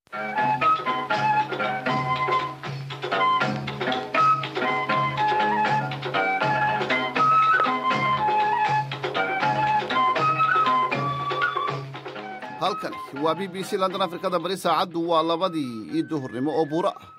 halkani waa b b c london afrikada bari saacaddu waa labadii io duhurnimo oo buuro ah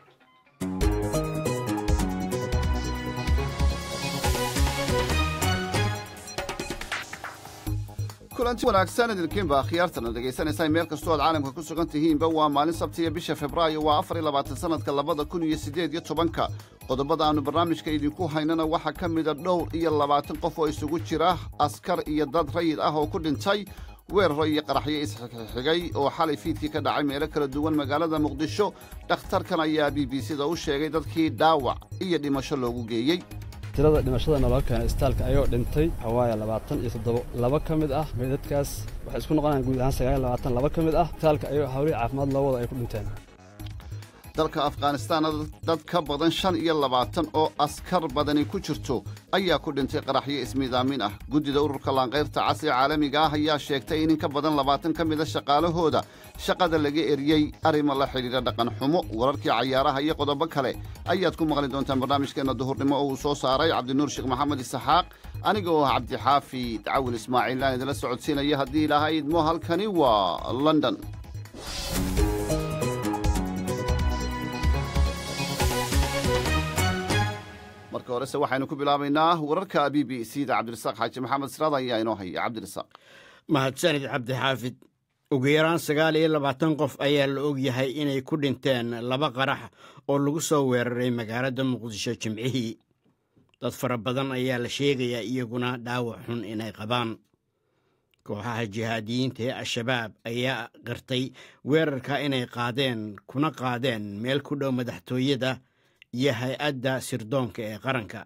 kulanti wanaagsan idinkiinba akhyaartana dhegaysanaysaa meel kastoo aad caalamka ku sugan tihiinba waa maalin sabtiya bisha februaayo waa afar iyo labaatan sanadka labada kun iyo siddeed iyo tobanka qodobada aannu barnaamijka idinku haynana waxaa ka mida dhowr iyo labaatan qof oo isugu jira askar iyo dad rayid ah oo ku dhintay weeraro iyo qaraxyo isxigxigay oo xalay fiidkii ka dhacay meelo kala duwan magaalada muqdisho dhakhtarkan ayaa b b c-da u sheegay dadkii dhaawac iyo dhimasho loogu geeyey tirada dhimashada naloo keenay isbitaalka ayagoo dhintay waxawaaya labaatan iyo toddobo laba ka mid ah meydadkaas waxay isku noqonayaan guud ahaan sagaal iyo labaatan laba ka mid ah isbitaalka ayagoo hawlihii caafimaad loo wada ay ku dhinteen dalka afghanistaanna dad ka badan shan iyo labaatan oo askar badani ku jirto ayaa ku dhintay qaraxyo ismiidaamin ah guddida ururka laanqayrta cas ee caalamiga ah ayaa sheegtay in in ka badan labaatan ka mida shaqaalahooda shaqada laga eriyey arrimo la xidhiidha dhaqan xumo wararkii cayaaraha iyo qodobo kale ayaad ku maqli doontaan barnaamijkeenna duhurnimo oo uu soo saaray cabdinuur sheekh maxamed isaxaaq aniga oo ah cabdixaafid cawil ismaaciil aan idinla socodsiinaya haddii ilaahay idmo halkani waa london marka horese waxaynu ku bilaabaynaa wararka b b c da cabdirasaaq xaaji maxamed siraad ayaa inoo haya cabdirasaaq mahadsanid cabdixaafid ugu yaraan sagaal iyo labaatan qof ayaa la og yahay inay ku dhinteen laba qarax oo lagu soo weeraray magaalada muqdisho jimcihii dad fara badan ayaa la sheegayaa iyaguna dhaawac xun inay qabaan kooxaha jihaadiyiinta ee al-shabaab ayaa qirtay weerarka inay qaadeen kuna qaadeen meel ku dhow madaxtooyada iyo hay-adda sirdoonka ee qaranka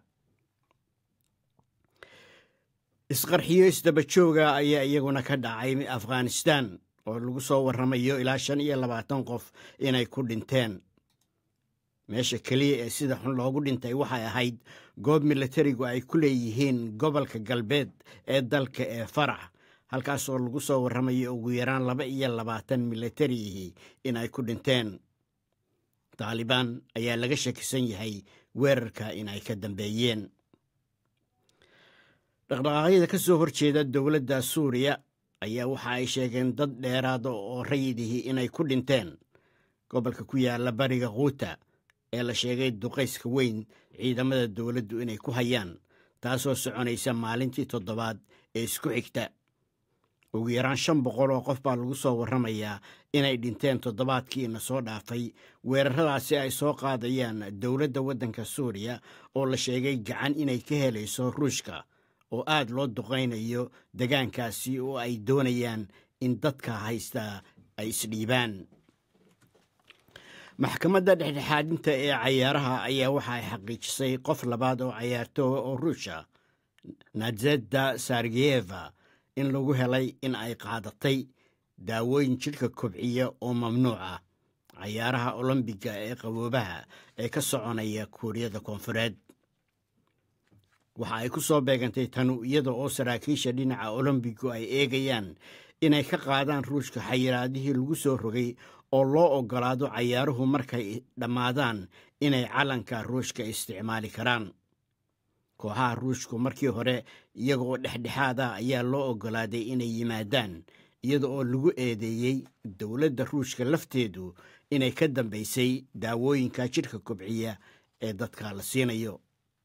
isqarxiyo isdabajooga ayaa iyaguna ka dhacay afghanistan oo lagu soo warramayo ilaa shan iyo labaatan qof inay ku dhinteen meesha keliya ee sida xun loogu dhintay waxay ahayd goob milatarigu ay ku leeyihiin gobolka galbeed ee dalka ee farax halkaas oo lagu soo warramayo ugu yaraan laba iyo labaatan milatarihii inay ku dhinteen taalibaan ayaa laga shakisan yahay weerarka in ay ka dambeeyeen dhaqdhaqaaqyada ka soo horjeeda dowladda suuriya ayaa waxa ay sheegeen dad dheeraada oo rayidihii inay ku dhinteen gobolka ku yaala bariga khuuta ee la sheegay duqayska weyn ciidamada dowladdu inay ku hayaan taasoo soconaysa maalintii toddobaad ee isku xigta ugu yaraan shan boqol oo qof baa lagu soo warramayaa inay dhinteen toddobaadkiina soo dhaafay weeraradaasi ay soo qaadayaan dowladda waddanka suuriya oo la sheegay gacan inay ka helayso ruushka oo aad loo duqaynayo degaankaasi oo ay doonayaan in dadka haysta ay isdhiibaan maxkamadda dhexdhexaadinta ee cayaaraha ayaa waxa ay xaqiijisay qof labaad oo cayaartooga oo ruusha nadzeda sargeyeva in lagu helay in ay qaadatay daawooyin jidhka kobciya oo mamnuuc ah cayaaraha olombiga ee qaboobaha ee ka soconaya kuuriyada koonfureed waxa ay ku soo beegantay tanu iyada oo saraakiisha dhinaca olombigu ay eegayaan inay ka qaadaan ruushka xayiraadihii lagu soo rogay oo loo oggolaado cayaaruhu markay dhammaadaan inay calanka ruushka isticmaali karaan kooxaha ruushku markii hore iyaga oo dhexdhexaad ah ayaa loo oggolaaday inay yimaadaan iyada oo lagu eedeeyey dowladda ruushka lafteedu inay ka dambaysay daawooyinka jidhka kobciya ee dadka la siinayo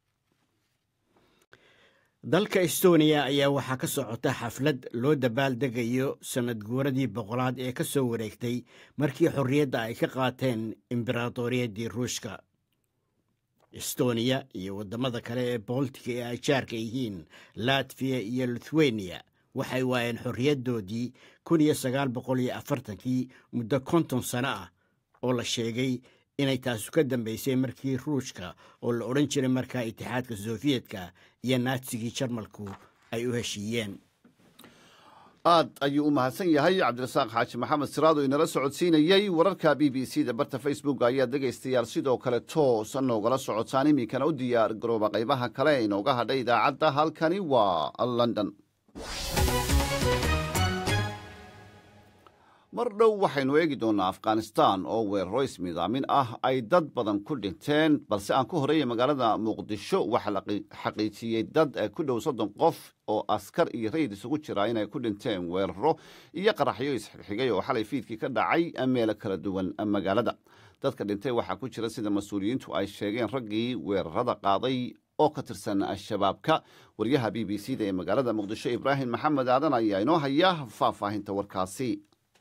dalka estoniya ayaa waxaa ka socota xaflad loo dabaaldegayo sanad guuradii boqolaad ee ka soo wareegtay markii xorriyadda ay ka qaateen imberaadoriyaddii ruushka estoniya iyo waddamada kale ee boltika ee ay jaarka yihiin latfiya iyo lithuania waxay waayeen xorriyaddoodii kun iyo sagaal boqol iyo afartankii muddo konton sano ah oo la sheegay inay taasu ka dambaysay markii ruushka oo la odhan jiray markaa itixaadka sofiyetka iyo naatsigii jarmalku ay u heshiiyeen aad ayuu u mahadsan yahay cabdirasaaq xaaji maxamed siraado inala socodsiinayey wararka b b c da barta facebook ayaa dhegaystayaal sidoo kale toos noogala socotaan iminkana u diyaar garooba qaybaha kale ee inooga hadha idaacadda halkani waa london mar dhow waxaynu eegi doonnaa afghanistan oo weeraro ismidaamin ah ay dad badan ku dhinteen balse aan ku horeeya magaalada muqdisho waxaa la xaqiijiyey dad ku dhow soddon qof oo askar iyo rayid isugu jira inay ku dhinteen weeraro iyo qaraxyo isxigxigay oo xalay fiidkii ka dhacay meelo kala duwan magaalada dadka dhintay waxaa ku jira sida mas-uuliyiintu ay sheegeen raggii weerarada qaaday oo ka tirsan al-shabaabka waryaha b b c da ee magaalada muqdisho ibraahim maxamed aadan ayaa inoo haya faahfaahinta warkaasi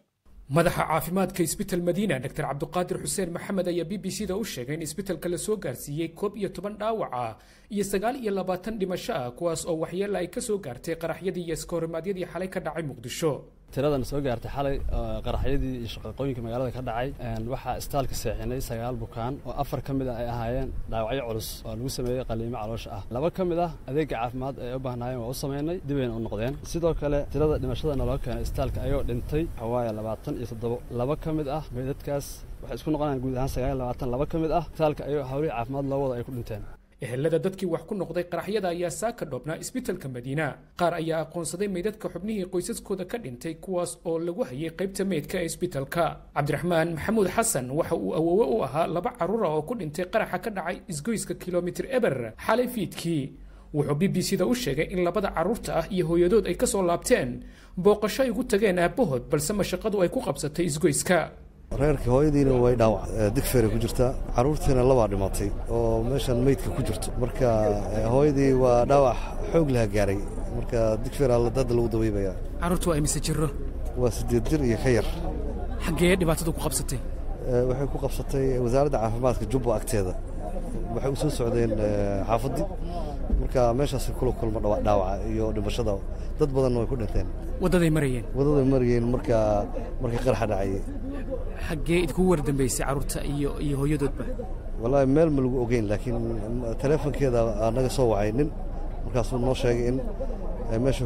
madaxa caafimaadka isbital madiina dr cabduqaadir xuseen maxamed ayaa b b c da u sheegay in isbitalka la soo gaarsiiyey koob iyo toban dhaawaca iyo sagaal iyo labaatan dhimasho ah kuwaas oo waxyeella ay ka soo gaartay qaraxyadii iyo iskahorimadyadii xalay ka dhacay muqdisho tiradan soo gaartay xalay qaraxyadii iyo shaqaqooyinka magaalada ka dhacay waxaa istaalka seexinay sagaal bukaan oo afar ka mid ah ay ahaayeen dhaawacyo culus oo lagu sameeyey qaliimo caloosha ah laba ka mid ah adeega caafimaad ay u baahnaayeen waa u samaynay dibayna u noqdeen sidoo kale tirada dhimashada naloo keenay istaalka ayagoo dhintay waxawaaye labaatan iyo toddobo laba ka mid ah meydadkaas waxay isku noqonayaan guud ahaan sagaal labaatan laba ka mid ah istaalka ayagoo hawlihii caafimaad loo wada ay ku dhinteen ehelada dadkii wax ku noqday qaraxyada ayaa saaka dhoobnaa isbitalka madiina qaar ayaa aqoonsaday meydadka xubnihii qoysaskooda ka dhintay kuwaas oo lagu hayay qaybta meydka ee isbitalka cabdiraxmaan maxamuud xasan waxa uu awoowe u ahaa laba carruura oo ku dhintay qaraxa ka dhacay isgoyska kilomitir eber xalay fiidkii wuxuu b b c da u sheegay in labada carruurta ah iyo hooyadood ay ka soo laabteen booqasho ay ugu tageen aabbahood balse mashaqadu ay ku qabsatay isgoyska reerkii hooyadiina way dhaawac digfeeray ku jirtaa carruurtiina labaa dhimatay oo meeshan meydka ku jirto marka hooyadii waa dhaawac xoog laha gaaray marka digfeer hadda lagu daweybaya carruurtu waa imise jiro waa siddeed jir iyo ka yar xaggee dhibaatadu ku qabsatay waxay ku qabsatay wasaaradda caafimaadka jubba agteeda waxay u soo socdeen xaafaddii marka meeshaasay kula kulma dhaawaca iyo dhimashada dad badanna way ku dhinteen waddaday marayeen waddaday marayeen marka markii qaraxa dhacayay xaggee idkugu wardambaysay carruurta iyo iyo hooyadoodba wallaahi meel ma lagu ogeyn laakiin teleefonkeeda naga soo wacay nin markaasuu noo sheegay in meesha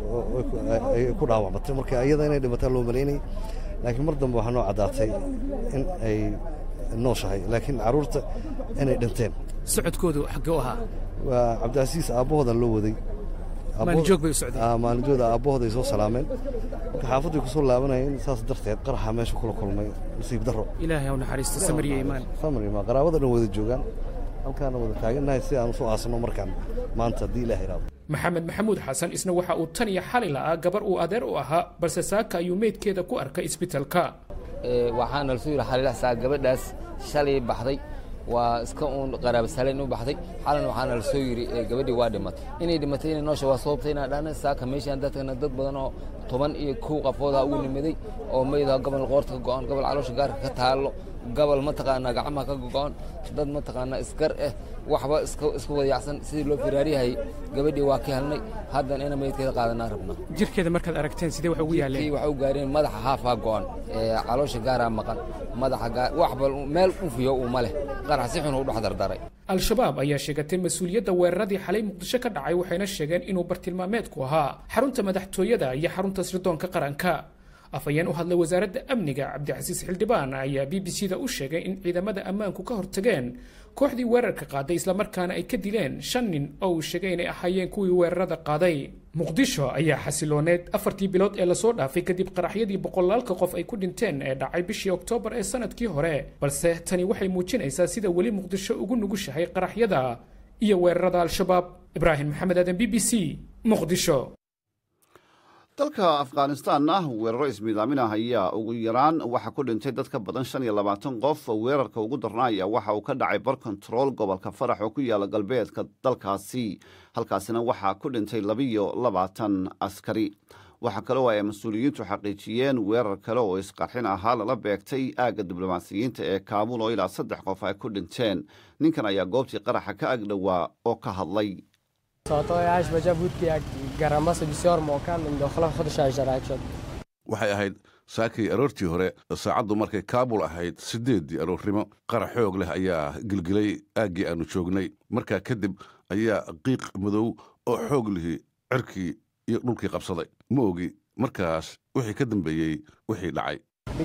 ay ku dhaawacmatay marka iyada inay dhimataan loo malaynay laakiin mar dambe waxaa noo caddaatay in ay nooshahay laakiin carruurta inay dhinteen socodkoodu xaggee u ahaa waa cabdicasiis aabbahoodan loo waday maalinjoog bay u socdeen maalinjooda aabbahooda ay soo salaameen marka xaafadday ku soo laabanayeen saas darteed qaraxa meesha kula kulmay nasiib darro ilaahay haw naxariisto samariya imaan samar imaan qaraabada dhan wada joogaan halkaana wada taagannahay si aan usoo aasno markaan maanta haddii ilaah iraado maxamed maxamuud xasan isna waxa uu tan iyo xali la'aa gabar uu adeer u ahaa balse saaka ayuu meydkeeda ku arkay isbitalka waxaana lasoo yidhi xalilaxsaa gabadhaas shalay baxday waa iska uun qaraabasalayn u baxday xalan waxaana la soo yidhi gabadhii waa dhimatay inay dhimatay inay noosha waa sababtay inaa dhana saaka meeshaan dadkana dad badan oo toban iyo kow qafoodaa ugu nimaday oo maydaha gobol qoorta ka go'an gobol caloosha gaarka ka taallo gobol mataqaanaa gacmaha ka go'an dad mataqaanaa iskar eh waxba isku wadayacsan sidii loo firaaryahay gabadhii waa ka helnay haddana ina meydkeeda qaadanaa rabnaa jirkeeda markaad aragteen sidee wax ugu yaaleen waxa u gaareen madaxa haafaa go'an caloosha gaaraa maqan madaxa gaar waxba meel ufiyo uma leh qarax si xun u dhex dardaray al-shabaab ayaa sheegatay mas-uuliyadda weeraradii xalay muqdisho ka dhacay waxayna sheegeen inuu bartilmaameedku ahaa xarunta madaxtooyada iyo xarunta sirdoonka qaranka afhayeen u hadlay wasaaradda amniga cabdicasiis xildhibaan ayaa b b c da u sheegay in ciidamada ammaanku ka hortageen kooxdii weerarka qaaday islamarkaana ay ka dileen shan nin oo uu sheegay inay ahaayeen kuwii weerarada qaaday muqdisho ayaa xasilooneed afartii bilood ee lasoo dhaafay kadib qaraxyadii boqolaalka qof ay ku dhinteen ee dhacay bishii oktoobar ee sanadkii hore balse tani waxay muujinaysaa sida weli muqdisho ugu nugushahay qaraxyada iyo weerarada al-shabaab ibraahim maxamed aadan b b c muqdisho dalka afghanistanna weeraro ismiidaamin ah ayaa ugu yaraan waxaa ku dhintay dad ka badan shan iyo labaatan qof weerarka ugu darnaaya waxa uu ka dhacay bar kontarool gobolka farax oo ku yaala galbeedka dalkaasi halkaasina waxaa ku dhintay labiyo labaatan askari waxaa kaloo ay mas-uuliyiintu xaqiijiyeen weerar kale oo isqarxin ahaa lala beegtay aagga diblomaasiyiinta ee kaabuul oo ilaa saddex qof ay ku dhinteen ninkan ayaa goobtii qaraxa ka agdhowaa oo ka hadlay waxay ahayd saakii aroortii hore saacaddu markay kaabul ahayd siddeeddii aroornimo qarax xoog leh ayaa gilgilay aaggii aannu joognay markaa kadib ayaa qiiq madow oo xoog lihi cirkii iyo dhulkii qabsaday ma ogi markaas wixii ka dambeeyey wixii dhacay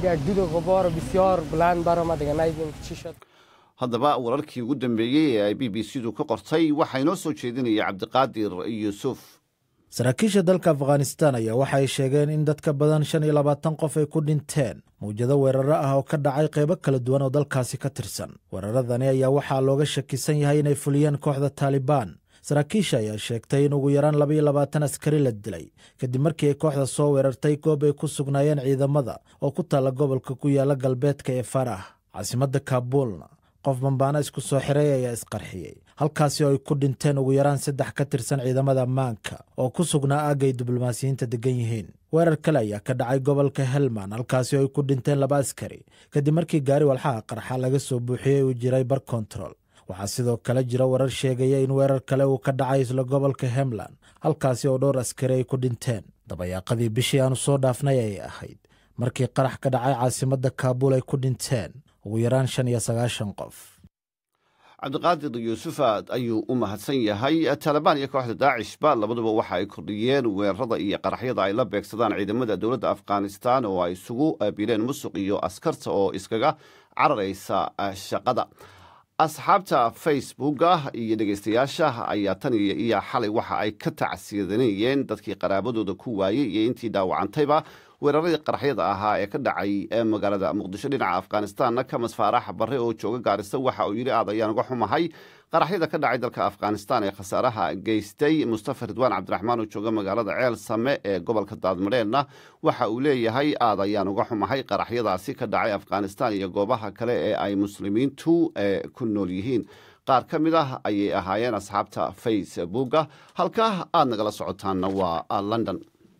haddaba wararkii ugu dambeeyey ee ay b b c du ka qortay waxaa inoo soo jeedinaya cabdiqaadir yuusuf saraakiisha dalka afghanistan ayaa waxa ay sheegeen in dad ka badan shan iyo labaatan qof ay ku dhinteen mawjado weeraro ah oo ka dhacay qaybo kala duwan oo dalkaasi ka tirsan weeraradani ayaa waxaa looga shakisan yahay inay fuliyeen kooxda taalibaan saraakiisha ayaa sheegtay in ugu yaraan labaiyo labaatan askari la dilay kadib markii ay kooxda soo weerartay goob ay ku sugnaayeen ciidamada oo ku taalla gobolka ku yaala galbeedka ee farah caasimadda kaabuulna qof bambaana isku soo xiray ayaa isqarxiyey halkaasi oo ay ku dhinteen ugu yaraan saddex ka tirsan ciidamada ammaanka oo ku sugnaa aagga ay diblomaasiyiinta degan yihiin weerar kale ayaa ka dhacay gobolka helman halkaasi oo ay ku dhinteen laba askari kadib markii gaari walxaha qarxa laga soo buuxiyey uu jiray bar kontarol waxaa sidoo kale jira warar sheegaya in weerar kale uu ka dhacay isla gobolka hemland halkaasi oo dhowr askari ay ku dhinteen dabayaaqadii bishii aanu soo dhaafnay ayay ahayd markii qarax ka dhacay caasimadda kaabuul ay ku dhinteen ugu yaraan shan iyo sagaashan qof cabdiqaadir yuusufaad ayuu u mahadsan yahay taalibaan iyo kooxda daacishba labaduba waxa ay kordhiyeen weerarada iyo qaraxyada ay la beegsadaan ciidamada dowladda afghanistan oo ay isugu bileen musuq iyo askarta oo iskaga cararaysa shaqada asxaabta facebooka iyo dhegeystayaasha ayaa tan iyo xalay waxa ay ka tacsiyadanayeen dadkii qaraabadooda ku waayey iyo intii dhaawacantayba weeraradii qaraxyada ahaa ee ka dhacay magaalada muqdisho dhinaca afghanistanna kamas faarax barre oo jooga gaarisa waxa uu yidhi aad ayaan uga xumahay qaraxyada ka dhacay dalka afghanistan ee khasaaraha geystay mustafa ridwaan cabdiraxmaan oo jooga magaalada ceel same ee gobolka daadmadheenna waxa uu leeyahay aad ayaan uga xumahay qaraxyadaasi ka dhacay afghanistan iyo goobaha kale ee ay muslimiintu ku nool yihiin qaar ka mid ah ayay ahaayeen asxaabta facebooka halkaa aad nagala socotaanna waa london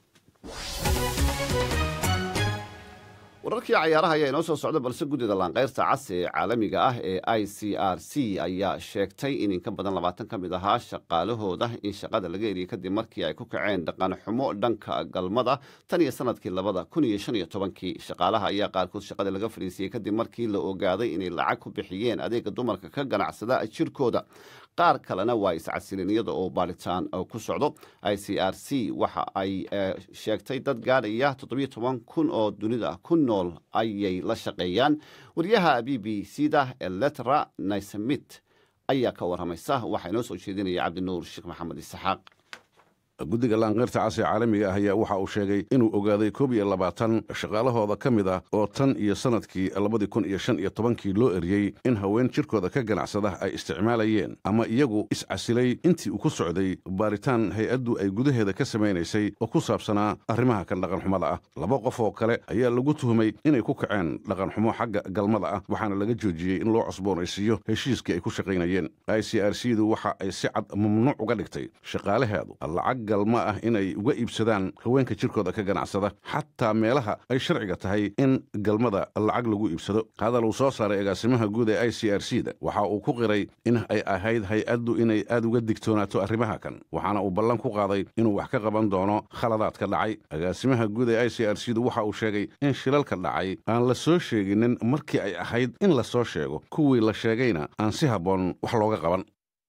wararkii cayaaraha ayaa inoo soo socda balse guddida laanqeyrta cas ee caalamiga ah ee i c r c ayaa sheegtay in in ka badan labaatan ka mid ahaa shaqaalahooda in shaqada laga eriyey kadib markii ay ku kaceen dhaqan xumo dhanka galmada tan iyo sanadkii labada kun iyo shan iyo tobankii shaqaalaha ayaa qaarkood shaqada laga fadhiisiyey kadib markii la ogaaday inay lacag ku bixiyeen adeega dumarka ka ganacsada jirkooda qaar kalena waa iscasilin iyada oo baaritaan ku socdo i c r c waxa ay sheegtay dad gaadhaya toddobiyo toban kun oo dunida ku nool ayay la shaqeeyaan wariyaha b b c da eletra naysmit ayaa ka waramaysa waxaa inoo soo jeedinaya cabdinuur sheekh maxamed isxaaq guddiga laanqeyrta cas ee caalamiga ah ayaa waxa uu sheegay inuu ogaaday koob iyo labaatan shaqaalahooda ka mid ah oo tan iyo sannadkii labadii kun iyo shan iyo tobankii loo eriyey in haween jirkooda ka ganacsada ay isticmaalayeen ama iyagu iscasilay intii uu ku socday baaritaan hay-addu ay gudaheeda ka samaynaysay oo ku saabsanaa arrimaha kan dhaqanxumada ah laba qof oo kale ayaa lagu tuhumay inay ku kaceen dhaqanxumo xagga galmada ah waxaana laga joojiyey in loo cusboonaysiiyo heshiiskii ay ku shaqaynayeen i c r c du waxa ay si cad mamnuuc uga dhigtay shaqaalaheedu lacag galma ah inay uga iibsadaan haweenka jirkooda ka ganacsada xataa meelaha ay sharciga tahay in galmada lacag lagu iibsado hadal uu soo saaray agaasimaha guud ee i c r c da waxa uu ku qiray in ay ahayd hay-addu inay aad uga digtoonaato arrimaha kan waxaana uu ballan ku qaaday inuu wax ka qaban doono khaladaadka dhacay agaasimaha guud ee i c r c du waxa uu sheegay in shilalka dhacay aan la soo sheeginin markii ay ahayd in la soo sheego kuwii la sheegayna aan si habboon wax looga qaban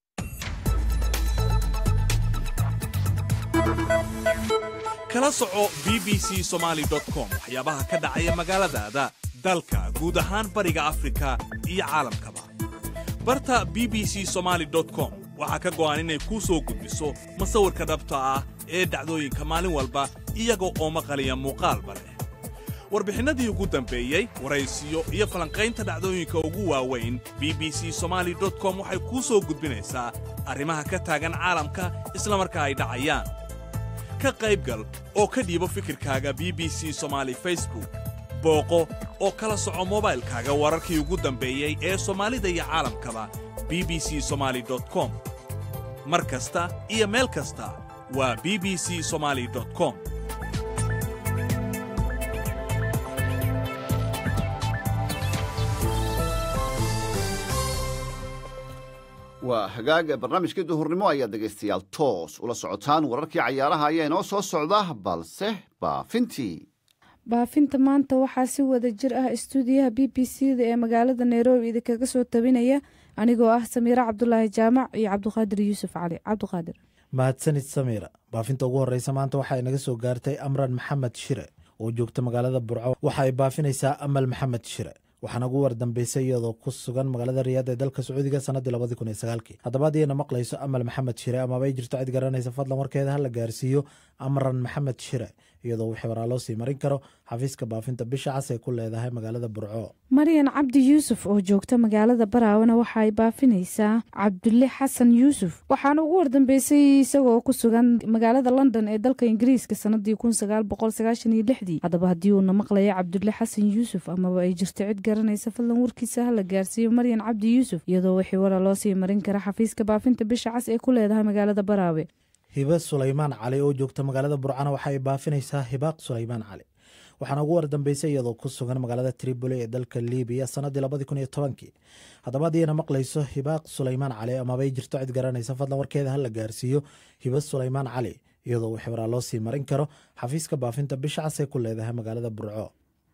kala soco b b c somaali com waxyaabaha ka dhacaya magaaladaada dalka guud ahaan bariga afrika iyo caalamkaba barta b b c somaali com waxaa ka go'an inay kuu soo gudbiso masawirka dhabta ah ee dhacdooyinka maalin walba iyaga oo maqaliya muuqaalba leh warbixinnadii ugu dambeeyey waraysiyo iyo falanqaynta dhacdooyinka ugu waaweyn b b c somaali com waxay kuu soo gudbinaysaa arrimaha ka taagan caalamka isla markaa ay dhacayaan ka qaybgal oo ka dhiibo fikirkaaga b b c somaali facebook booqo oo kala soco mobaylkaaga wararkii ugu dambeeyey ee soomaalida iyo caalamkaba b b c somaali com mar kasta iyo meel kasta waa b b c somaali com waa hagaaga barnaamijkii duhurnimo ayaa dhegaystayaal toos ula socotaan wararkii cayaaraha ayaa inoo soo socda balse baafintii baafinta maanta waxaa si wada jir ah istuudiyaha b b c da ee magaalada nairobi idinkaga soo tabinaya anigoo ah samiire cabdulaahi jaamac iyo cabduqaadir yuusuf cali cabduqaadir mahadsanid samiira baafinta ugu horreysa maanta waxaa inaga soo gaartay amran maxamed shire oo joogta magaalada burco waxa ay baafinaysaa amal maxamed shire waxaana ugu wardambeysay iyadoo ku sugan magaalada riyaad ee dalka sacuudiga sanadii labadii kun iyo sagaalkii haddaba haddiyna maqlayso amal maxamed shire amaba ay jirto cid garanaysa fadlan warkeeda hala gaarsiiyo amran maxamed shire iyadoo wixii waraa loo sii marin karo xafiiska baafinta bisha cas ee ku leedahay magaalada burco maryan cabdi yuusuf oo joogta magaalada baraawana waxa ay baafinaysaa cabdulle xasan yuusuf waxaana ugu wardambeysay isagoo ku sugan magaalada london ee dalka ingiriiska sanadii kun sagaal boqol sagaashan iyo lixdii haddaba haddii uuna maqlayo cabdulle xasan yuusuf amaba ay jirto cid garanaysa fadlan warkiisa hala gaarsiiyo maryan cabdi yuusuf iyadoo wixii wara loo sii marin kara xafiiska baafinta bisha cas ee ku leedahay magaalada baraawe hibe sulaymaan cali oo joogta magaalada burcana waxa ay baafinaysaa hibaaq sulaymaan cali waxaana ugu wardambeysay iyadoo ku sugan magaalada tripoli ee dalka libiya sanadii labadii kun iyo tobankii haddaba haddiina maqlayso hibaaq sulaymaan cali amaba ay jirto cid garanaysa fadlan warkeeda hala gaarsiiyo hibe sulaymaan cali iyadoo wixii waraa loo sii marin karo xafiiska baafinta bisha cas ee ku leedahay magaalada burco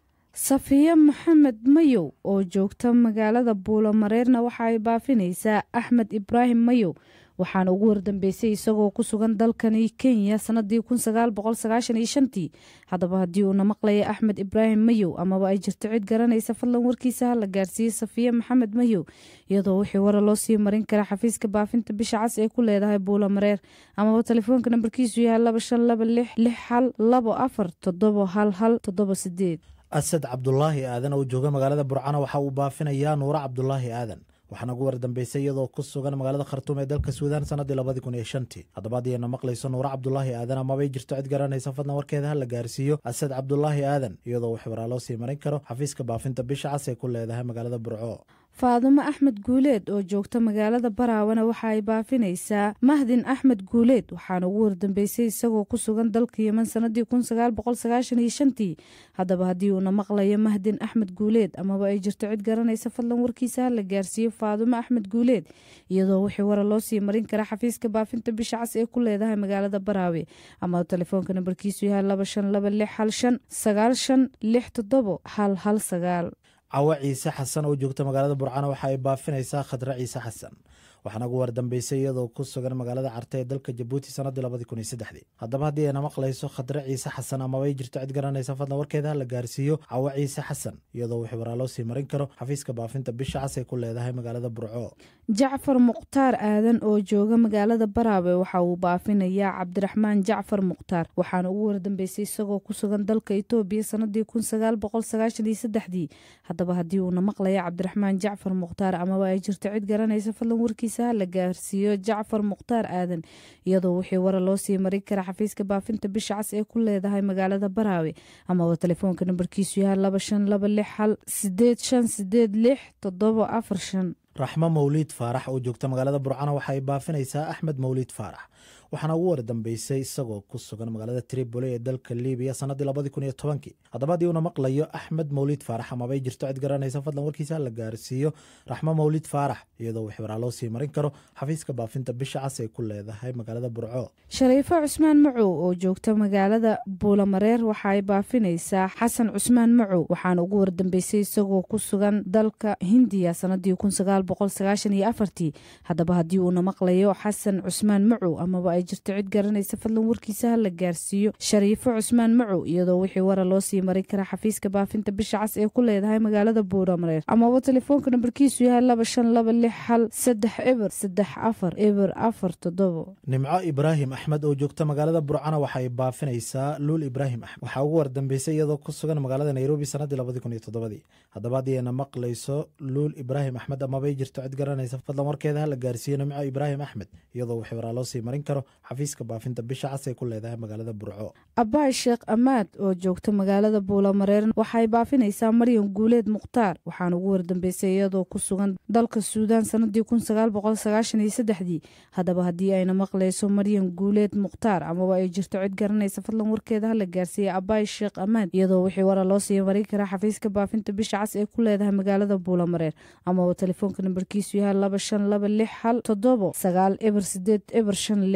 safiya maxamed mayow oo joogta magaalada buulo mareerna waxa ay baafinaysaa axmed ibraahim mayow waxaana ugu wardambeysay isagoo ku sugan dalkani kenya sanadii kun sagaal boqol sagaashan iyo shantii haddaba haddii uuna maqlaya axmed ibraahim mayow amaba ay jirto cid garanaysa fadlan warkiisa hala gaarsiiyey safiya maxamed mayow iyadoo wixii wara loo sii marin kara xafiiska baafinta bisha cas ee ku leedahay buulo mareer amaba telefoonka nambarkiisu yahay laba shan laba lix lix hal labo afar toddobo hal hal toddobo sideed asad cabdulaahi aadan oo jooga magaalada burcana waxa uu baafinayaa nuuro cabdulaahi aadan waxaana ugu wardambeysay iyadoo ku sugan magaalada khartuum ee dalka suudaan sanadii labadii kun iyo shantii haddaba haddiyna maqlayso nuuro cabdulaahi aadan amabay jirto cid garanaysa fadlan warkeeda hala gaarsiiyo asad cabdulaahi aadan iyadoo wax waraa loo sii marin karo xafiiska baafinta bisha cas ee ku leedahay magaalada burco faadumo axmed guuleed oo joogta magaalada baraawana waxa ay baafinaysaa mahdin axmed guuleed waxaana ugu wardambeysay isagoo ku sugan dalka yeman sanadii kun sagaal boqol sagaashan iyo shantii haddaba haddii uuna maqlayo mahdin axmed guuleed amaba ay jirto cid garanaysa fadlan warkiisa hala gaarsiiyo faadumo axmed guuleed iyadoo wixii wara loo sii marin kara xafiiska baafinta bisha cas ee ku leedahay magaalada baraawe ama telefoonka nambarkiisu yahay laba shan laba lix hal shan sagaal shan lix toddobo hal hal sagaal cawo ciise xasan oo joogta magaalada burcana waxa ay baafinaysaa khadre ciise xasan waxaana ugu wardambeysay iyadoo ku sugan magaalada carte ee dalka jabuuti sanadii labadii kun iyo saddexdii haddaba haddii ayna maqlayso khadre ciise xasan amabay jirto cid garanaysa fadlan warkeeda hala gaarsiiyo cawo ciise xasan iyadoo wixii waraa loo sii marin karo xafiiska baafinta bisha cas ee ku leedahay magaalada burco jacfar mukhtaar aadan oo jooga magaalada baraawe waxa uu baafinayaa cabdiraxmaan jacfar mukhtaar waxaana ugu wardambeysay isagoo ku sugan dalka itoobiya sanadii kun sagaal boqol sagaashan iyo saddexdii haddaba haddii uuna maqlaya cabdiraxmaan jacfar mukhtaar amaba ay jirto cid garanaysa fadlan warkiisa hala gaarsiiyo jacfar mukhtaar aadan iyadoo wixii wara loo sii marin kara xafiiska baafinta bisha cas ee ku leedahay magaalada baraawe amaba telefoonka nambarkiisu yahay laba shan laba lix hal sideed shan sideed lix toddobo afar shan raxmo mawliid faarax oo joogta magaalada burcana waxa ay baafinaysaa axmed mawliid faarax waxaana ugu wardambeysay isagoo ku sugan magaalada tripoli ee dalka libiya sanadii labadii kun iyo tobankii haddaba haddii uuna maqlayo axmed mawliid faarax amabay jirto cid garanaysa fadlan warkiisa la gaarsiiyo raxmo mawliid faarax iyadoo wix waraa loo sii marin karo xafiiska baafinta bisha cas ay ku leedahay magaalada burco shariifo cusmaan macow oo joogta magaalada buulamareer waxa ay baafinaysaa xasan cusmaan macow waxaana ugu wardambeysay isagoo ku sugan dalka hindiya sanadii kun sagaal boqol sagaashan iyo afartii haddaba haddii uuna maqlayo xasan cusmaan macow amaba ay jirto cid garanaysa fadlan warkiisa hala gaarsiiyo shariifo cusmaan macow iyadoo wixii wara loo sii marin kara xafiiska baafinta bisha cas ee ku leedahay magaalada buulamareer amaba telefoonka nambarkiisu yahay laba shan laba lix hal saddex eber saddex afar eber afar toddobo nimco ibraahim axmed oo joogta magaalada burcana waxay baafinaysaa luul ibraahim axmed waxaa ugu wardambeysay iyadoo ku sugan magaalada nairobi sanadii labadii kun iyo toddobadii haddaba haddii ayna maqlayso luul ibraahim axmed amabay jirto cid garanaysa fadlan warkeeda hala gaarsiiyo nimco ibraahim axmed iyadoo wixii waraa loo sii marin karo xafiiska baafinta bisha cas ee ku leedahay magaalada burco abaay sheekh amaad oo joogta magaalada buulamareer waxay baafinaysaa maryan guuleed mukhtaar waxaana ugu wardambeysay iyadoo ku sugan dalka suudaan sanadii kun sagaal boqol sagaashan iyo saddexdii haddaba haddii ayna maqlayso maryan guuleed mukhtaar amaba ay jirto cid garanaysa fadlan warkeeda hala gaarsiiya abaay sheekh amaad iyadoo wixii wara loo sii marin karaa xafiiska baafinta bisha cas ee ku leedahay magaalada buulamareer amaba telefoonka nambarkiisu yahay laba shan laba lix hal toddobo sagaal eber sideed eber shan lix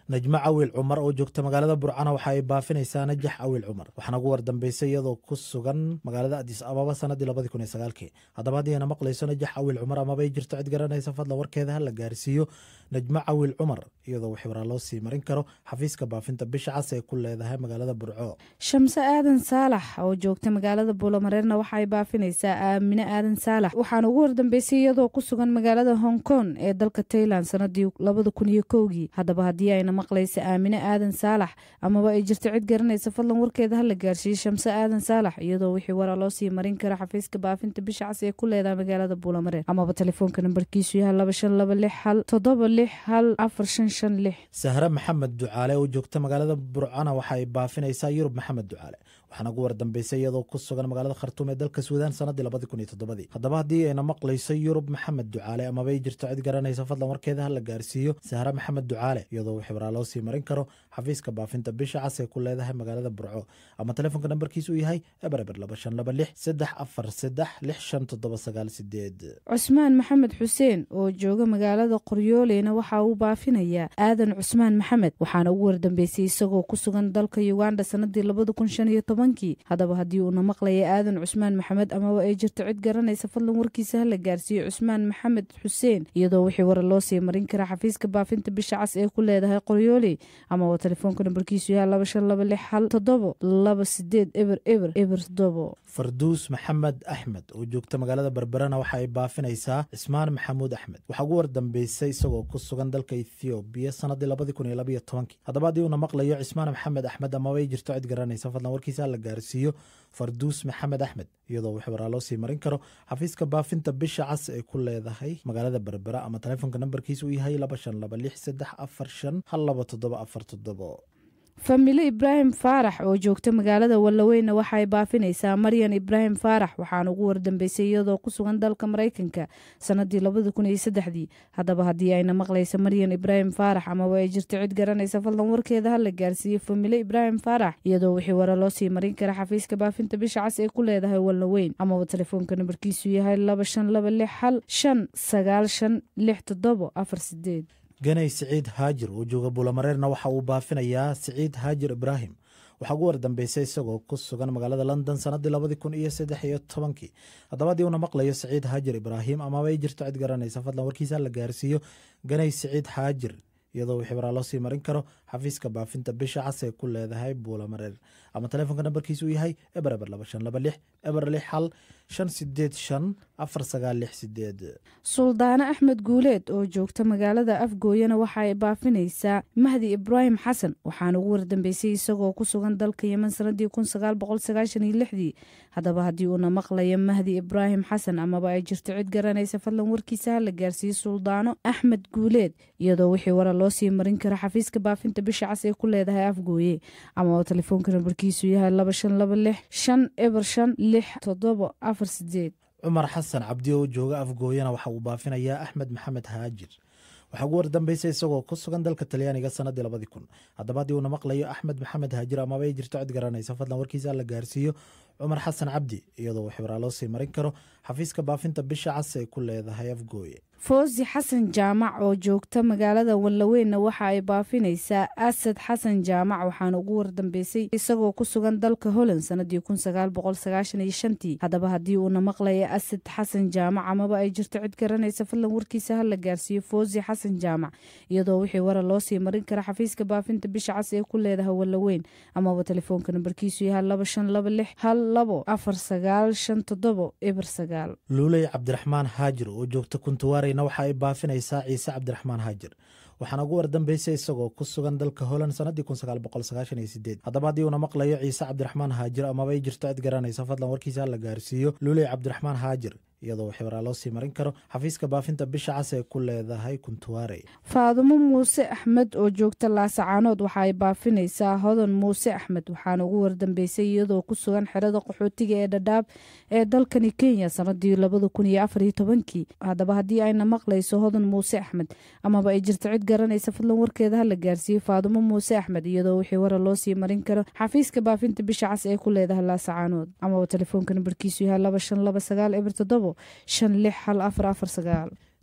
najmo cawil cumar oo joogta magaalada burcana waxa ay baafinaysaa najax cawil cumar waxaana ugu wardambeysay iyadoo ku sugan magaalada adis ababa sanadii labadii kun iyo sagaalkii haddaba haddii ayna maqlayso najax cawil cumar amabay jirto cid garanaysa fadlan warkeeda ha la gaarsiiyo najmo cawil cumar iyadoo wixwaraa loo sii marin karo xafiiska baafinta bisha cas ee ku leedahay magaalada burco shamse aadan saalax oo joogta magaalada buulamareerna waxa ay baafinaysaa aamine aadan saalax waxaana ugu wardambeysay iyadoo ku sugan magaalada hong kong ee dalka tailand sanadii labada kun iyo kowgii haddaba haddii ayna maqlaysa aamine aadan saalax amaba ay jirto cid garanaysa fadlan warkeeda ha la gaarsiiyo shamse aadan saalax iyadoo wixii waraa loo sii marin karo xafiiska baafinta bisha cas ee ku leedahay magaalada buulamareer amaba telefoonka nambarkiisu yahay laba shan laba lix hal toddoba lix hal afar shan shan lix sahre maxamed ducaale oo joogta magaalada burcana waxa ay baafinaysaa yurub maxamed ducaale waxaana ugu wardambeysay iyadoo ku sugan magaalada khartuum ee dalka suudaan sanadii labadii kun iyo toddobadii haddaba haddii ayna maqlayso yurub maxamed ducaale amabay jirto cid garanaysa fadlan warkeeda ha la gaarsiiyo sahre maxamed ducaale iyadoo wixwaraa loo sii marin karo xafiiska baafinta bisha cas ee ku leedahay magaalada burco ama telefoonka nambarkiisu uu yahay eber eber laba shan laba lix saddex afar saddex lix shan toddoba sagaal sideed cusmaan maxamed xuseen oo jooga magaalada qoryooleyna waxa uu baafinayaa aadan cusmaan maxamed waxaana ugu wardambeysay isagoo ku sugan dalka uganda sanadii labada kun shan iyo tobankii haddaba haddii uuna maqlaya aadan cusmaan maxamed amaba ay jirto cid garanaysa fadlan warkiisa ha la gaarsiiyo cusmaan maxamed xuseen iyadoo wixii wara loo sii marin kara xafiiska baafinta bisha cas ee ku leedahay qoryooley amaba telefoonka nambarkiisu yahay laba shan laba lix hal toddobo laba sideed eber eber eber toddobo farduus maxamed axmed oo joogta magaalada berberana waxa ay baafinaysaa cismaan maxamuud axmed waxaa ugu wardambeysay isagoo ku sugan dalka ethoobiya sanadii labadii kun iyo labaiyo tobankii haddaba haddii uuna maqlayo cismaan maxamed axmed amabay jirto cid garanaysa fadlan warkiisa ha la gaarsiiyo farduus maxamed axmed iyadoo wixwaraa loo sii marin karo xafiiska baafinta bisha cas ee ku leedahay magaalada berbera ama telefoonka nambarkiisa uu yahay laba shan laba lix saddex afar shan hal laba toddoba afar toddobo familo ibraahim faarax oo joogta magaalada wallaweyna waxa ay baafinaysaa maryan ibraahim faarax waxaana ugu wardambeysay iyadoo ku sugan dalka maraykanka sanadii labada kun iyo saddexdii haddaba haddii ayna maqlaysa maryan ibraahim faarax amaba ay jirto cid garanaysa fadlan warkeeda ha la gaarsiiyo familo ibraahim faarax iyadoo wixii wara loo sii marin kara xafiiska baafinta bisha cas ee ku leedahay wallaweyn amaba telefoonka nambarkiisu yahay laba shan laba lix hal shan sagaal shan lix toddobo afar sideed ganay siciid haajir oo jooga buulamareerna waxa uu baafinayaa siciid haajir ibraahim waxaa ugu wardambeysay isagoo ku sugan magaalada london sanadii labadii kun iyo saddex iyo tobankii haddaba haddii uuna maqlayo siciid haajir ibraahim amaba ay jirto cid garanaysa fadlan warkiisa la gaarsiiyo ganay siciid haajir iyadoo wixii waraa loo sii marin karo xafiiska baafinta bisha cas ee ku leedahay buulamareer ama telefoonka nambarkiisa uu yahay eber eber laba shan laba lix eber lix hal shan sideed shan afar sagaal lix sideed suldaane axmed guuleed oo joogta magaalada afgooyana waxa ay baafinaysaa mahdi ibraahim xasan waxaana ugu wardambeysay isagoo ku sugan dalka yeman sanadii kun sagaal boqol sagaashan iyo lixdii haddaba haddii uuna maqlayo mahdi ibraahim xasan amaba ay jirto cid garanaysa fadlan warkiisa ha la gaarsiiyo suldaano axmed guuleed iyadoo wixii wara loo sii marin karo xafiiska baafinta bisha cas ee ku leedahay afgooye amaba telefoonka nambarkiisu yahay laba shan laba lix shan eber shan lix toddobo afar sideed cumar xasan cabdi oo jooga afgooyana waxa uu baafinayaa axmed maxamed haajir waxaa ugu wardambeysay isagoo ku sugan dalka talyaaniga sanadii labadii kun haddaba haddii uuna maqlayo axmed maxamed haajir amaba ay jirto cid garanaysa fadlan warkiisa la gaarsiiyo cumar xasan cabdi iyadoo wixwaraa loo sii marin karo xafiiska baafinta bisha cas ay ku leedahay afgooye foosi xasan jaamac oo joogta magaalada wallaweynna waxa ay baafinaysaa asad xasan jaamac waxaana ugu wardambeysay isagoo ku sugan dalka holland sanadii kun sagaal boqol sagaashan iyo shantii haddaba haddii uuna maqlaya asad xasan jaamac amaba ay jirto cid garanaysa fadlan warkiisa ha la gaarsiiyo foosi xasan jaamac iyadoo wixii wara loo sii marin kara xafiiska baafinta bisha cas ee ku leedahay wallaweyn amaba telefoonka nambarkiisu yahay laba shan laba lix hal labo afar sagaal shan toddobo eber sagaal luuley cabdiraxmaan haajir oo joogta kuntuwaareyna waxa ay baafinaysaa ciise cabdiraxmaan haajir waxaana ugu wardambeysay isagoo ku sugan dalka holand sanadii kun sagaal boqol sagaashan iyo sideed haddaba haddii uuna maqlayo ciise cabdiraxmaan haajir amaba ay jirto cid garanaysa fadlan warkiisa la gaarsiiyo luuley cabdiraxmaan haajir iyadoo wixwaraa loo sii marin karo xafiiska baafinta bisha cas ee ku leedahay kuntuwaare faadumo muuse axmed oo joogta laasacaanood waxa ay baafinaysaa hodan muuse axmed waxaana ugu wardambeysay iyadoo ku sugan xerada qaxootiga ee dhadhaab ee dalkani kenya sanadii labada kun iyo afar iyo tobankii haddaba haddii ayna maqlayso hodan muuse axmed amaba ay jirto cid garanaysa fadlan warkeeda ha la gaarsiiyo faadumo muuse axmed iyadoo wixii wara loo sii marin karo xafiiska baafinta bisha cas ee ku leedahay laasacaanood amaba telefoonka nambarkiisu yahay laba shan laba sagaal eber toddobo shan lix hal afar afar sagaal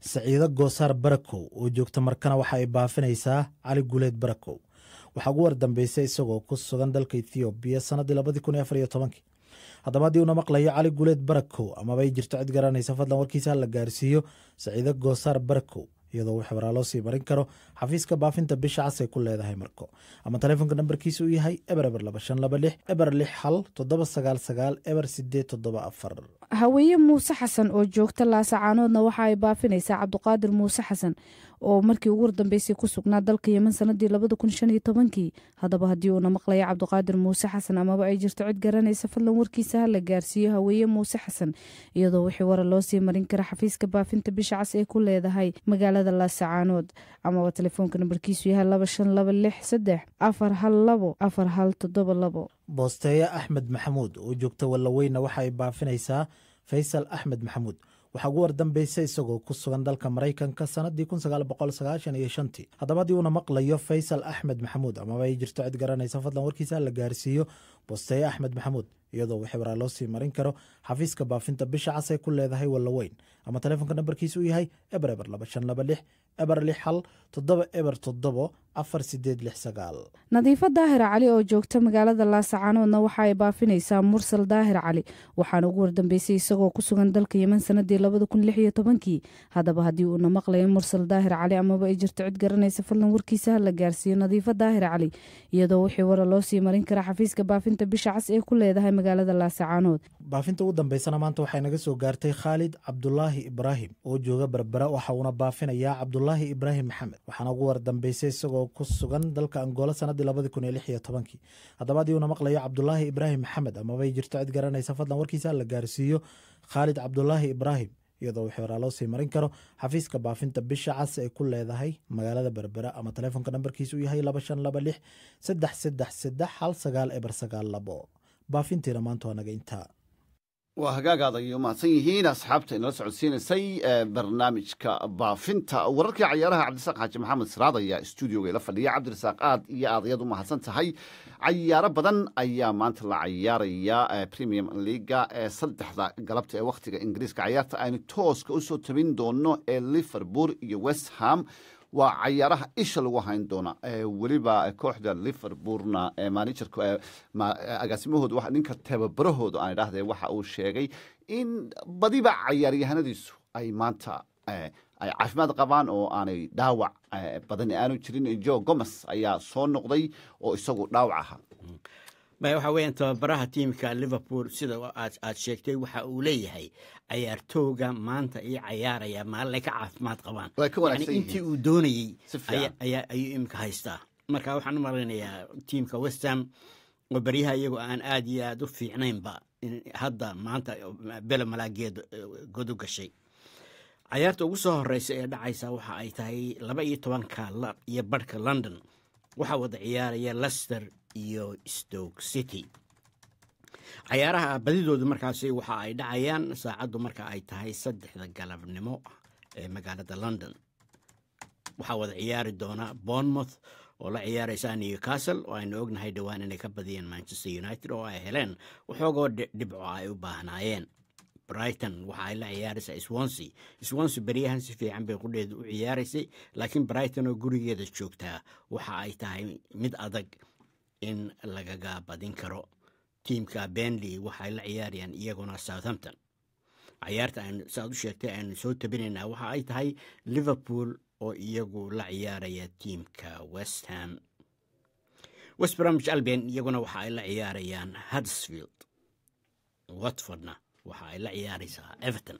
saciido goosaar barakow oo joogta markana waxa ay baafinaysaa cali guuleed barakow waxaa ugu wardambeysay isagoo ku sugan dalka ethoobiya sannaddii labadii kun iyo afar iyo tobankii haddaba haddii uuna maqlayo cali guuleed barakow amaba ay jirto cid garanaysa fadlan warkiisa ha la gaarsiiyo saciido goosaar barakow iyadoo uu xibraa loo sii marin karo xafiiska baafinta bisha cas ay ku leedahay marko ama taleefonka nambarkiisa uu yahay eber eber laba shan laba lix eber lix hal toddoba sagaal sagaal eber sideed toddoba afar haweeye muuse xasan oo joogta laasacaanoodna waxa ay baafinaysaa cabduqaadir muuse xasan oo markii ugu wardambeysay ku sugnaa dalka yeman sanadii labada kun shan iyo tobankii haddaba haddii uuna maqlaya cabduqaadir muuse xasan amaba ay jirto cid garanaysa fadlan warkiisa ha la gaarsiiyo haweeye muuse xasan iyadoo wixii wara loo sii marin kara xafiiska baafinta bisha cas ee ku leedahay magaalada laasacaanood amaba telefoonka nambarkiisu yahay laba shan laba lix saddex afar hal labo afar hal toddoba labo boosteeye axmed maxamuud oo joogta wallaweyna waxa ay baafinaysaa faysal axmed maxamuud waxaa ugu wardambeysay isagoo ku sugan dalka maraykanka sannaddii kun sagaal boqol sagaashan iyo shantii haddaba haddii uuna maqlayo faysal axmed maxamuud amaba ay jirto cid garanaysa fadlan warkiisa la gaarsiiyo boosteeye axmed maxamuud iyadoo uu xibraa loo sii marin karo xafiiska baafinta bisha cas ay ku leedahay wallaweyn ama taleefonka nambarkiisa uu yahay eber eber laba shan laba lix eber lix hal toddoba eber toddobo afar sideed lix sagaal nadiifo daahir cali oo joogta magaalada laasacaanoodna waxa ay baafinaysaa mursal daahir cali waxaana ugu wardambeysay isagoo ku sugan dalka yeman sanadii labada kun lix iyo tobankii haddaba haddii uuna maqlayo mursal daahir cali amaba ay jirto cid garanaysa fadlan warkiisa ha la gaarsiiyo nadiifo daahir cali iyadoo wixii wara loo sii marin kara xafiiska baafinta bisha cas ee ku leedahay magaalada laasacaanood baafinta ugu dambeysana maanta waxay naga soo gaartay khaalid cabdulaahi ibraahim oo jooga berbera waxa uuna baafinayaa cabdulaahi ibraahim maxamed waxaana ugu wardambeysay isagoo ku sugan dalka angola sanadii labadii kun iyo lix iyo tobankii haddaba haddii uuna maqlayo cabdulaahi ibraahim maxamed amabay jirto cid garanaysa fadlan warkiisa la gaarsiiyo khaalid cabdulaahi ibraahim iyadoo wixii horaa loo sii marin karo xafiiska baafinta bisha cas ay ku leedahay magaalada berbera ama taleefonka nambarkiisa uu yahay laba shan laba lix saddex saddex saddex hal sagaal eber sagaal labo baafintiina maanta waa naga intaa waa hagaagaad ay umahadsan yihiin asxaabta inala socodsiinaysay barnaamijka baafinta wararkii cayaaraha cabdirasaaq xaaji maxamed siraad ayaa stuudioga ila fadhiya cabdirasaaq aad iyo aad ayaad u mahadsan tahay cayaaro badan ayaa maanta la cayaaraya premium leaga ee saddexda galabta ee wakhtiga ingiriiska cayaarta aynu tooska usoo tabin doono ee liverpool iyo west ham waa cayaaraha isha lagu hayn doona weliba kooxda liverpoolna manajerka agaasimahooda ninka tababarahooda aan idhahde waxa uu sheegay in badiba cayaaryahanadiisu ay maanta ay caafimaad qabaan oo aanay dhaawac badan aanu jirin jo gomes ayaa soo noqday oo isagu dhaawac ahaa waxa weeyaan tababaraha tiimka liverpool sida aad sheegtay waxa uu leeyahay cayaartooga maanta ii cayaaraya maalin ay ka caafimaad qabaan yani intii uu doonayey ayuu imika haystaa marka waxaan u malaynayaa tiimka westham oo baryaha iyagoo aan aad iyo aad u fiicnaynba hadda maanta bele malaageed god u gashay cayaarta ugu soo horeysa ee dhacaysa waxa ay tahay laba iyo tobanka iyo barhka london waxaa wada ciyaaraya lester iyo stoke city cayaaraha badidoodu markaasi waxa ay dhacayaan saacaddu marka ay tahay saddexda galabnimo ee magaalada london waxaa wada ciyaari doona bournemouth oo la ciyaaraysa newcastle oo aynu ognahay dhowaan inay ka badiyeen manchester united oo ay heleen waxoogoo dhibco ay u baahnaayeen brighton waxa ay la ciyaaraysaa swonsea swonsea beryahan si fiican bay qudheedu u ciyaaraysay laakiin brighton oo gurigeeda joogtaa waxa ay tahay mid adag in lagaga badin karo tiimka benley waxay la ciyaarayaan iyaguna southampton cayaarta aynu saaad u sheegtay aynu soo tabinaynaa waxa ay tahay liverpool oo iyagu la ciyaaraya tiimka west ham west bromwich albion iyaguna waxa ay la ciyaarayaan huddersfield watfordna waxa ay la ciyaaraysaa everton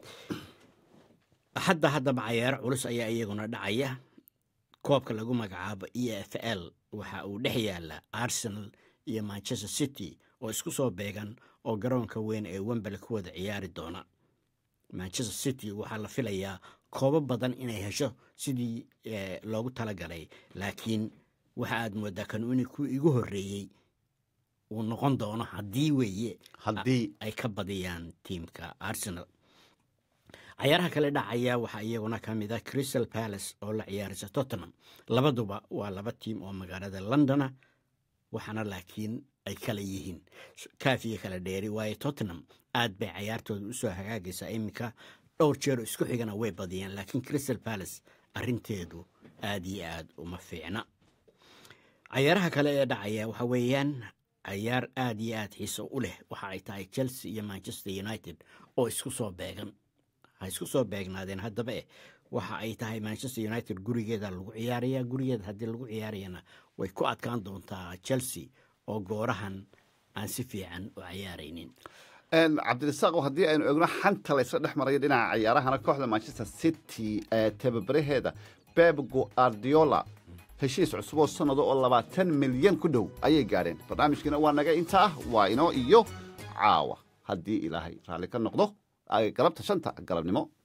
hadda haddaba cayaaro culus ayaa iyaguna dhacaya koobka lagu magacaabo e f l waxa uu dhex yaala arsenal iyo manchester city oo isku soo beegan oo garoonka weyn ee wembele ku wada ciyaari doona manchester city waxaa la filayaa koobo badan inay hesho sidii loogu talagalay laakiin waxa aad moodaa kanuuni ku igu horreeyey uu noqon doono haddii weeye haddii ay ka badiyaan tiimka arsenal cayaaraha kale dhacaya waxaa iyaguna ka mid a crystal palace oo la ciyaaraysa tottenham labaduba waa laba tiim oo magaalada londona waxaana laakiin ay kala yihiin kaafiya kala dheeri waayo tottenham aad bay cayaartooda usoo hagaagaysaa iminka dhowr jeero isku xigana way badiyeen laakiin crystal palace arrinteedu aad iyo aad uma fiicna cayaaraha kale ee dhacaya waxa weeyaan cayaar aad iyo aad xiiso u leh waxa ay tahay chelsea iyo manchester united oo isku soo beegan ha isku soo beegnaadeen haddaba eh waxa ay tahay manchester united gurigeeda lagu ciyaaraya gurigeeda haddii lagu ciyaarayana way ku adkaan doontaa chelsea oo goorahan aan si fiican u cayaaraynin cabdirasaaq haddii aynu eegno xanta laysla dhex marayo dhinaca cayaarahana kooxda manchester city ee tababaraheeda beb guardiola heshiis cusub oo sannado oo labaatan milyan ku dhow ayay gaadheen barnaamijkiina waa naga inta ah waa inoo iyo caawa haddii ilaahay raalli ka noqdo galabta shanta galabnimo